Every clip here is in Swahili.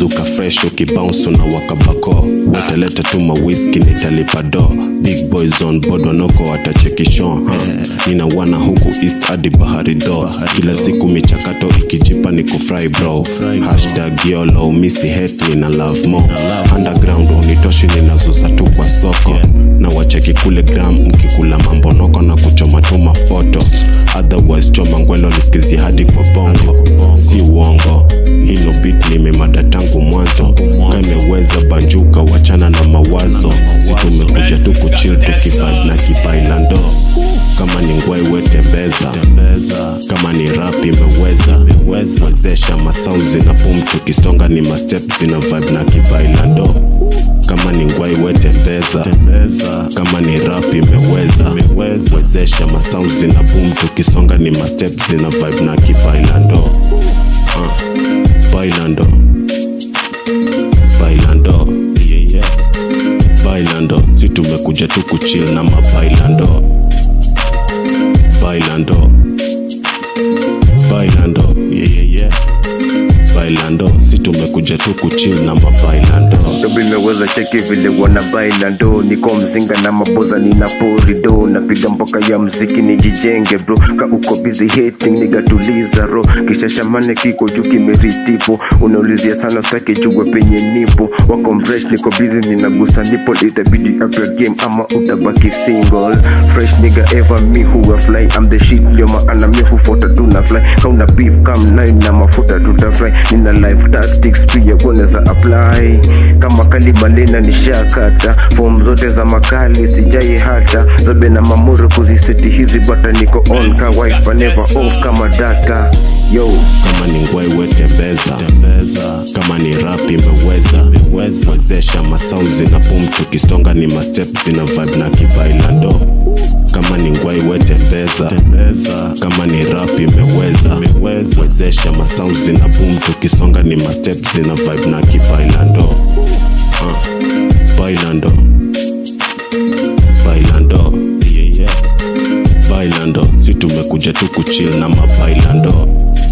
mzuka fresh ukibounce na wakabako weteleta tu mawiski nitalipa do big boys on board wanoko watachekishon huh? nina wana huku east hadi bahari do kila siku michakato ikijipa ni kufry bro hashtag yolo misi hate nina love more underground unitoshi ninazuza tu kwa soko na wacheki kule gram mkikula mambonoko na kuchoma tu mafoto otherwise choma ngwelo nisikizi hadi kwa bongo si uongo hilo bit nimemada tangu mwanzo kameweza banjuka wachana na mawazo si tumekuja tu kuchil tukivibe na kibailando kama ni ngwai wetembeza kama ni rap imeweza wezesha masau zina pum tukisonga ni mastep zina vibe na kibailando kama ni ngwai wetembeza kama ni rap imeweza wezesha masau zina pum tukisonga ni mastep zina vibe na kibailando uh, bailando bailando yeah, yeah. bailando si tumekuja tu kuchill na mabailando bailando bailando yeah, yeah, yeah. bailando si tumekuja tu kuchill na mabailando Dobi imeweza cheki vile wana baila ndo niko mzinga na maboza nina pori do napiga mboka ya mziki nijijenge bro ka uko busy hating nigatuliza ro kisha shamane kiko juu kimeritipo unaulizia sana staki jugwa penye nipo wako mresh niko busy ninagusa nipo itabidi up your game ama utabaki single fresh nigga ever me who a fly I'm the shit ndio maana mi hufuata tu na fly kauna beef kam nayo na mafuta tutafry nina life tactics pia kunaweza apply kama kalibalena nishakata fom zote za makali sijai hata zobe na mamuro kuziseti hizi bata niko on ka wife never off kama data yo kama ni ngwai wetembeza kama ni rap imeweza wezesha masau zina pum tukisonga ni mastep zina vibe na kibailando kama ni ngwai wetembeza kama ni rap imeweza wezesha masau zina pum tukisonga ni mastep zina vibe na kibailando uh, bailando bailando yeah, yeah. bailando si tumekuja tu kuchill na mabailando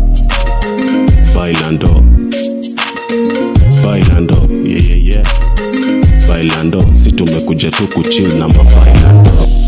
bailando bailando yeah, yeah, yeah. bailando si tumekuja tu kuchill na mabailando